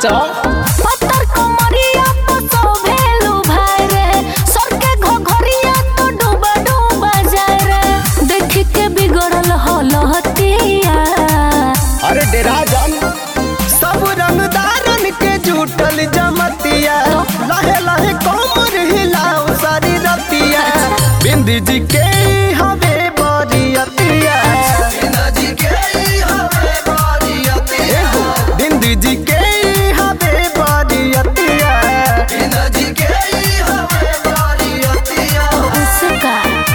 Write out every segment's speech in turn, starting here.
नाचो पत्थर कमरिया तो सोभेलू भाई रे सर के घोघरिया तो डूबा डूबा जाए रे देख के बिगड़ल हलहतिया अरे डेरा जान सब रंगदारन के जुटल जमतिया लहे लहे कोमर हिलाओ सारी रतिया बिंदी जी के हवे बरियतिया एहो, बिंदी जी के हवे बरियतिया उसका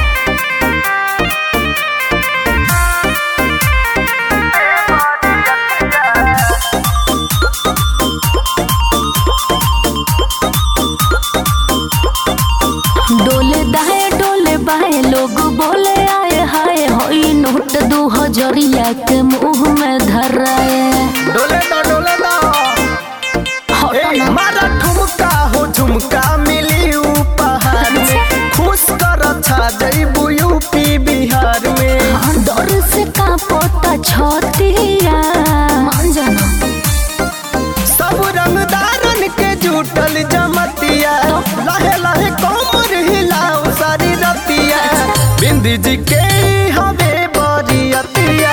डोले दाए डोले बाए लोग बोले आए हाय होई नोट दू हजरिया के मुंह में धराए डोले दो डोले दो हटो ए, ना मारा ठुमका हो झुमका मिली उपहार में खुश कर छा जइबू यूपी बिहार में डर से कांपता छतिया मान जाना सब रंगदारन के जुटल जमतिया लहे लहे कोमर हिलाओ सारी रतिया बिंदी जी के हवे बरियतिया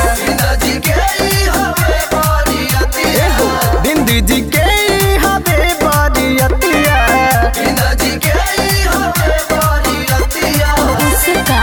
एहो, बिंदी जी के हवे बरियतिया उसका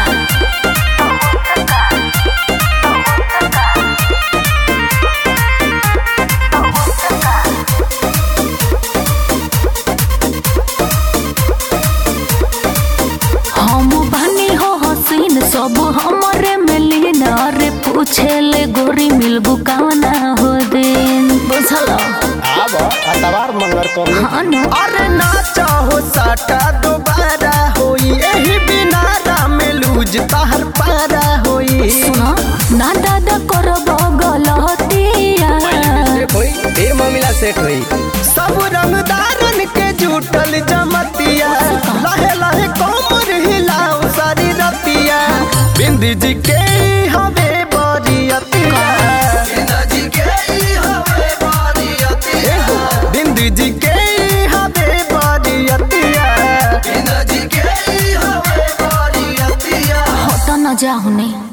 हम बानी हो हसीन सब हमरे मिलीन अरे पूछे ले गोरी मिलबू कावना हो दिन बुझल आब अतवार मंगर कर ले हाँ न अरे ना चाहो साटा दोबारा होई एही बिना राम लूज तहर पारा होई सुना ना दादा कर गलतिया सेट होई फिर मामला सेट होई सब रंगदारन के जुटल जमतिया लहे लहे कोमर हिलाओ सारी रतिया बिंदी जी के हवे बरियतिया एहो, बिंदी जी के हवे बरियतिया हट न जाहुने